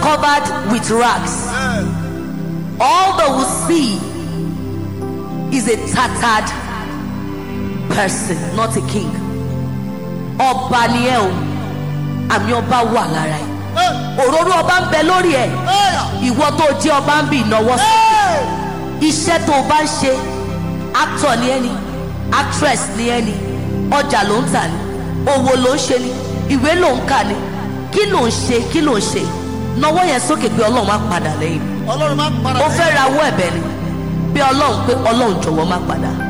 covered with rags. All they will see is a tattered person, not a king. Ọba ni ẹ o, àmì ọba wà lára ẹ. Òróró ọba ń bẹ lórí ẹ. Ìwọ tó jẹ́ ọba ń bì náwó sí. Iṣẹ́ tó o bá ń ṣe, actor ni ẹni, actress ni ẹni, ọjà ló ń tà ni, òwò ló ń ṣe ni, ìwé ló ń kà ni, kí ló ń ṣe kí ló ń ṣe. Nawọ́ yẹn sókè pé Ọlọ́run á padà lẹ́yìn ọlọ́run máa ń para ó fẹ́ rawọ́ ẹ̀bẹ̀ ni bí ọlọ́run pé ọlọ́run jọ̀wọ́ má padà